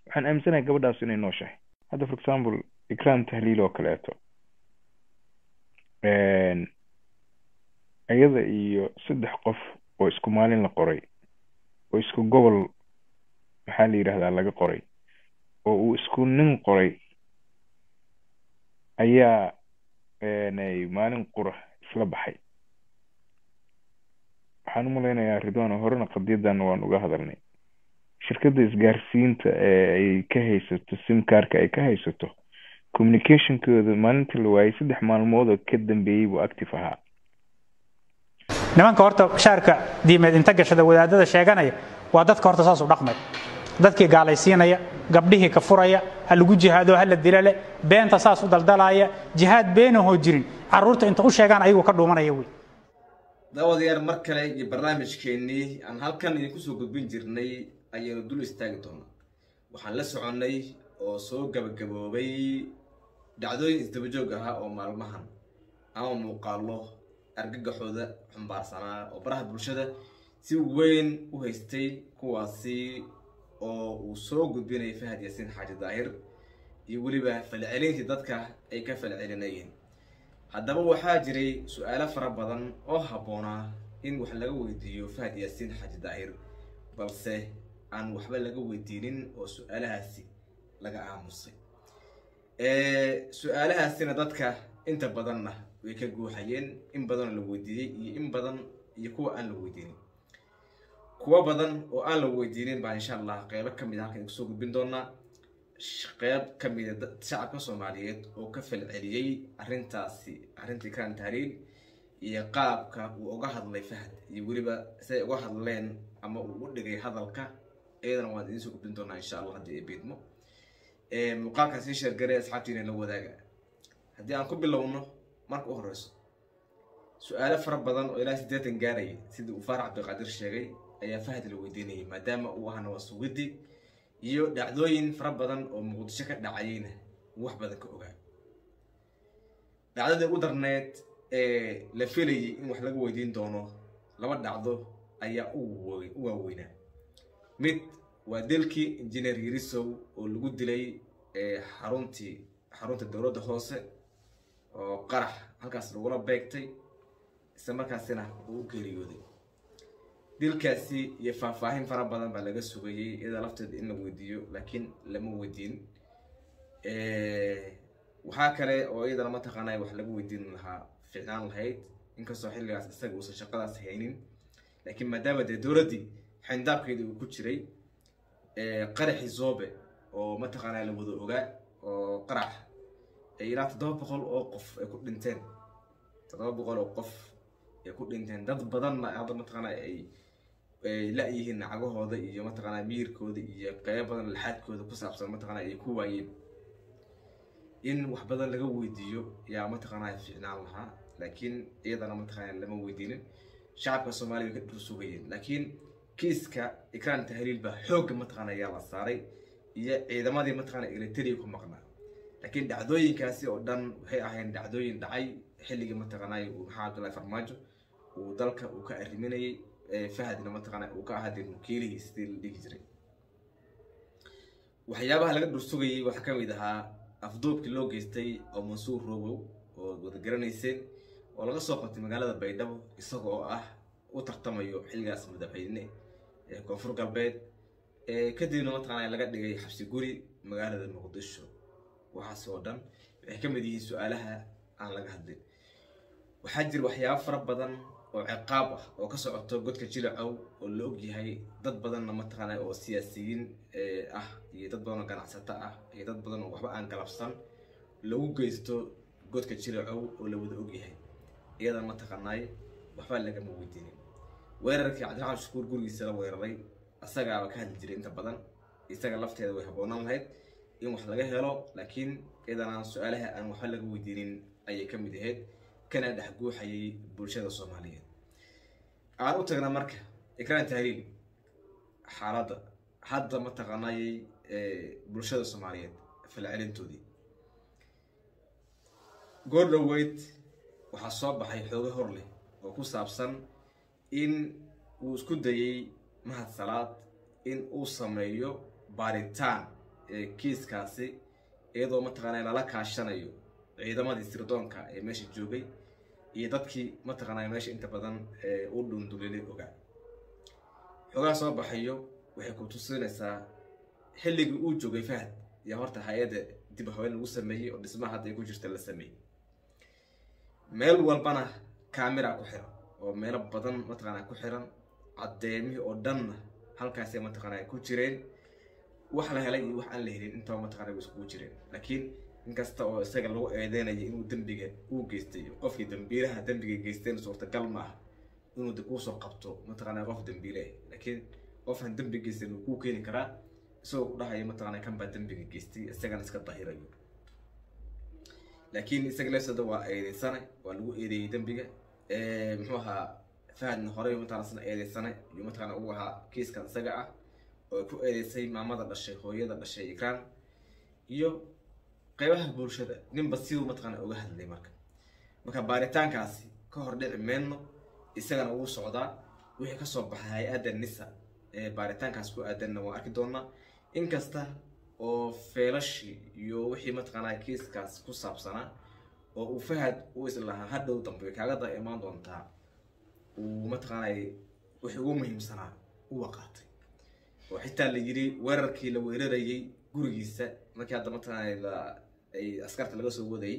waxaan aaminsanahay gabadhaas inay nooshahay hadda for example ikram tahliil oo kaleeto iyada iyo saddex qof oo isku maalin la qoray oo isku gobol maxaa la yidhahdaa laga qoray oo uu isku nin qoray ayaa maalin qura isla baxay waxaan u malaynayaa ridwan horena qadiyadan waan uga hadalnay shirkadda isgaarsiinta ee ay ka haysato simkarka ay ka haysato communicationkooda maalinta la waayay saddex maalmood oo ka dambeeyey buu active ahaa nimanka horta shaarka diimeed inta gashada wadaadada sheeganaya waa dadka horta saas u dhaqmay dadkii gaalaysiinaya gabdhihii ka furaya ha lagu jihaado ha la dila leh beenta saas u daldalaya jihaad beenahoo jirin carruurta inta u sheegaan ayagoo ka dhuumanaya wey daawadayaal mar kale iyo barnaamijkeennii aan halkan idinku soo gudbin jirnay ayaynu dul istaagi doonaa waxaan la soconnay oo soo gabagaboobay dhacdooyin isdabajoog ahaa oo maalmahan ama muuqaallo argagaxooda xumbaarsanaa oo baraha bulshada si weyn u haystay kuwaasi oo uu soo gudbinayay fahad yaasiin xaaji daahir iyo weliba falcelintii dadka ay ka falcelinayeen haddaba waxaa jiray su-aalo fara badan oo habboonaa in wax laga weydiiyo fahad yaasiin xaaji daahir balse aan waxba laga weydiinin oo su-aalahaasi laga aamusay su-aalahaasina dadka inta badanna way ka guuxayeen in badanoo la weydiiyey iyo in badan iyo kuwa aan la weydiinin kuwo badan oo aan la weydiinin baa insha allah qeybo ka mid a halkan kusoo gudbin doonaa qeyb ka mida shacabka soomaaliyeed oo ka falceliyey arrintaasi arrintii kan tahliil iyo qaabka uu uga hadlay fahad iyo weliba siday uga hadleen ama uu u dhigay hadalka iyadana waan idiin soo gudbin doonaa insha allah haddii ay beedmo muuqaalkan sii sheergaree asxaabtiina la wadaaga haddii aan ku bilowno marka u horeyso su-aalo fara badan oo ilaa siddeetan gaaraya sidii uu faarax cabdiqaadir sheegay ayaa fahad la weydiinayay maadaama uu ahna waa sugiddi iyo dhacdooyin fara badan oo muqdisho ka dhacayeyna uu wax badan ka ogaa dhacdadii ugu darneed ee la filayay in wax laga weydiin doono laba dhacdo ayaa u waaweynaa mid waa dilkii injineer yirisow oo lagu dilay xaruntii xarunta dowladda hoose oo qarax halkaas lagula beegtay isla markaasina uu u geeriyooday dilkaasi iyo faahfaahin fara badan baa laga sugayey iyada lafteeda in la weydiiyo laakiin lama weydiin waxaa kale oo iyadana mataqaanay wax laga weydiin lahaa ficnaan lahayd inkastoo xilligaas isaga uusan shaqadaas haynin laakiin maadaama dee dowladdii xindaabkeedii uu ku jiray qaraxii zoobe oo mataqaanaa la wada ogaa oo qarax ilaa toddoba boqol oo qof ay ku dhinteen toddoba boqol oo qof ay ku dhinteen dad badanna hadda mataqaanaa ay la-yihiin nacagahooda iyo mataqaanaa miyirkooda iyo qeybo badan laxaadkooda ku saabsan mataqaanaa ay ku waayeen in wax badan laga weydiiyo yaa mataqaanaa ficnaan lahaa laakiin iyadana mataqaanaa lama weydiinin shacabka soomaaliya way ka dhur sugayeen laakiin kiiska ikraan tahliil baa xoogga mataqaanaa yaa la saaray iyo ciidamadii mataqaanaa eritrea ku maqnaa laakiin dhacdooyinkaasi oo dhan waxay ahayn dhacdooyin dhacay xilligii mataqaanaa uu maxaa cabdullahi farmaajo uu dalka uu ka arriminayay fahadna mataqaanaa uu ka ahaa dee wakiilihii sidii la dhihi jiray waxyaabaha laga dhursugayay waxaa ka mid ahaa afduubkii loo geystay oo mansuur robow oo wada garanayseen oo laga soo qabtay magaalada baydhabo isaga oo ah u tartamayo xilligaas madaxweyne ee koonfur galbeed kadibna mataqaanaa laga dhigay xabsi guri magaalada muqdisho waxaas oo dhan waxay ka mid yihiin su-aalaha aan laga hadlin waxaa jira waxyaabo fara badan oo ciqaab ah oo ka socoto godka jilacow oo la ogyahay dad badanna mataqaanaa oo siyaasiyiin ah iyo dad badan oo ganacsato ah iyo dad badan oo waxba aan galabsan lagu geysto godka jilacow oo la wada ogyahay iyadan mataqaanaay waxba lagama weydiinin weerarkii cabdiraxmaan shukuur gurigiisa la weeraray asagaaba ka hadli jiray inta badan isaga lafteeda way habboonaan lahayd in wax laga helo laakiin iyadanaan su-aalaha aan waxba laga weydiinin ayay ka mid ahayd kana dhex guuxayay bulshada soomaaliyeed aan u tagnaa marka ikraan tahliil xaaladda hadda mataqaanayay bulshada soomaaliyeed falcelintoodii goor dhoweyd waxaa soo baxay xooga hor leh oo ku saabsan in uu isku dayay mahad salaad in uu sameeyo baaritaan kiiskaasi iyadoo mataqaanaa lala kaashanayo ciidamadii sirdoonka ee meesha joogay iyo dadkii mataqaanaa meesha inta badan u dhundulilay ogaa xogaa soo baxayo waxay ku tusinaysaa xilligii uu joogay fahad yaa horta hay-adda dib haween lagu sameeyey oo dhismaha hadda ay ku jirta la sameeyey meel walbana camera ku xiran oo meelo badan mataqaanaa ku xiran caddeemihii oo dhanna halkaasay mataqaanaa ku jireen wax la helay iyo wax aan la helin intaba mataqaanaa way iskugu jireen laakiin inkasta oo isaga lagu eedeynaya inuu dembiga uu geystay qofkii dambiilaha dembiga geysteen suurtagal ma ah inuu de kuusoo qabto mataqaanaa qof dambiile ah laakiin qofaan dembi geystan uu kuu keeni karaa isagoo ku dhahaya mataqaanaa kan baa dembiga geystay isagana iska dahirayo laakiin isaga leefsada waa eedeysane waa lagu eedeeyey dembiga muxuu ahaa fahadna horey mataqana isna eedeysane iyo mataqaana uu ahaa kiiskan isaga ah oo ku eedeysay maamada dhashay hooyada dhashay ikraan iyo qaybaha bulshada ninba siduu mataqaana uga hadlay marka marka baaritaankaasi ka hor dhici meyno isagana wuu socdaa wixii kasoo baxay hay-adda nisa ee baaritaankaas ku aadanna waan arki doonaa inkasta oo feelashii iyo wixii mataqaanaa kiiskaas ku saabsanaa oo uu fahad uu islahaa hadhow dambe kaagada imaan doontaa uu mataqaanay wixii ugu muhiimsanaa u waqaatay oo xitaa la yiri weerarkii la weerarayay gurigiisa markii hadda mataqaanay la ay askarta laga soo wadayay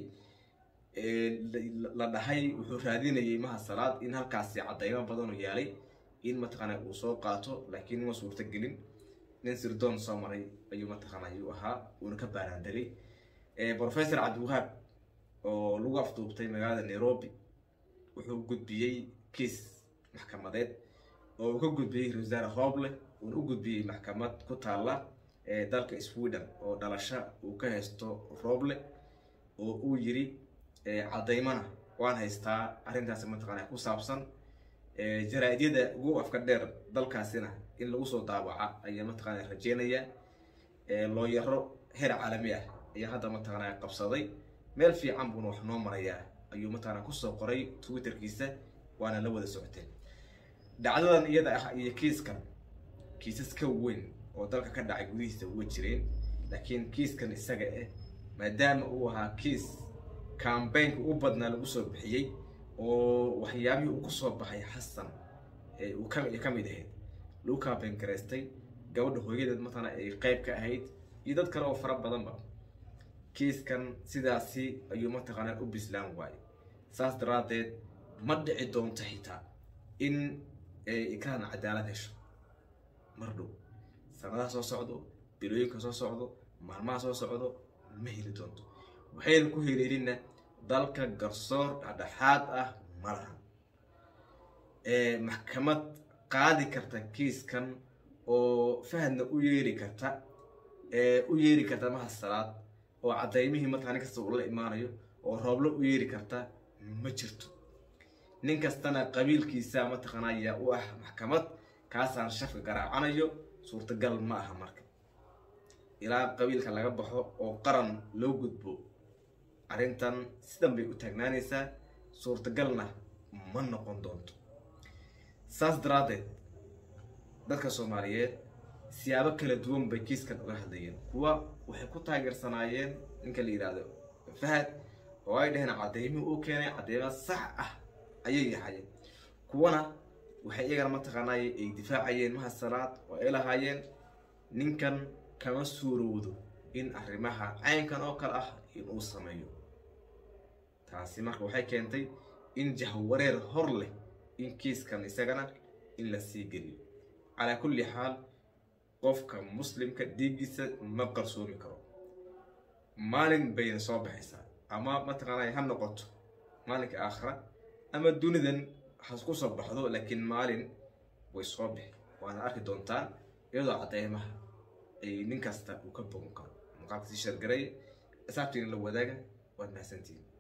la dhahay wuxuu raadinayay maha salaad in halkaasi caddaymo badanoo yaalay in mataqaanaa uu soo qaato laakiin ma suurta gelin nin sirdoon soo maray ayuu mataqaana ayuu ahaa uuna ka baaraandaray professor cabdiwahaab oo lagu afduubtay magaalada nairobi wuxuu gudbiyey kiis maxkamadeed oo uu ka gudbiyey ra wasaare hooble uuna u gudbiyey maxkamad ku taalla dalka sweden oo dhalasho uu ka haysto rooble oo uu yiri caddaymana waan haystaa arrintaasi mataqaana ku saabsan jaraa-idyada ugu afka dheer dalkaasina in lagu soo daawaca ayaa mataqaana rajeynaya looyaro heer caalami ah ayaa hadda mataqaana qabsaday meel fiican buuna wax noo marayaa ayuu mataqaana kusoo qoray twitterkiisa waana la wada socoteen dhacdadan iyada ah iyo kiiskan kiisas ka weyn oo dalka ka dhacay gudihiisa uga jireen laakiin kiiskan isaga ah maadaama uu ahaa kiis cambaynka u badnaa lagu soo bixiyey oo waxyaabihii uu kusoo baxay xasan uu ka mid ahayd lagu cambayn garaystay gabadha hooyadeed mataqaana ay qayb ka ahayd iyo dad kale oo fara badanba kiiskan sidaasi ayuu mataqaanaa u bislaan waayey saas daraaddeed ma dhici doonto xitaa in ikraan cadaalad hesho mar dhow sanadaha soo socdo bilooyinka soo socdo maalmaha soo socdo ma heli doonto waxayna ku heleelina dalka garsoor dhexdhexaad ah ma lahan maxkamad qaadi karta kiiskan oo fahadna u yeeri karta u yeeri karta maha salaad oo caddaymihii mataqaa nin kasta uu la imaanayo oo rooblo u yeeri karta ma jirto nin kastana qabiilkiisa mataqaanaa yaa u ah maxkamad kaasaan shafka garaacanayo suurtagal ma aha marka ilaa qabiilka laga baxo oo qaran loo gudbo arrintan sidan bay u taagnaanaysaa suurtagalna ma noqon doonto saas daraaddeed dadka soomaaliyeed siyaabo kala duwan bay kiiskan uga hadlayeen kuwa waxay ku taageersanaayeen ninka la yidhaahdo fahad oo ay dhaheen caddeymihii uu keenay cadeymo sax ah ayay yahayeen kuwana waxay iyagana mataqaanaay ay difaacayeen maha salaad oo ay lahaayeen ninkan kama suurowdo in arrimaha caynkan oo kale ah in uu sameeyo taasi marka waxay keentay in jahwareer hor leh in kiiskan isagana in la sii geliyo calaa kulli xaal qofka muslimka dhiiggiisa ma qarsoomi karo maalin bayna soo baxaysaa ama mataqaanaa ha noqoto maalinka aakhira ama dunidan has ku soo baxdo laakiin maalin way soo bixi waana arki doontaan iyadoo cadeymaha ay nin kasta uu ka bogan karo muuqaalka sii shargaray asaabtiina la wadaaga waad mahadsantihin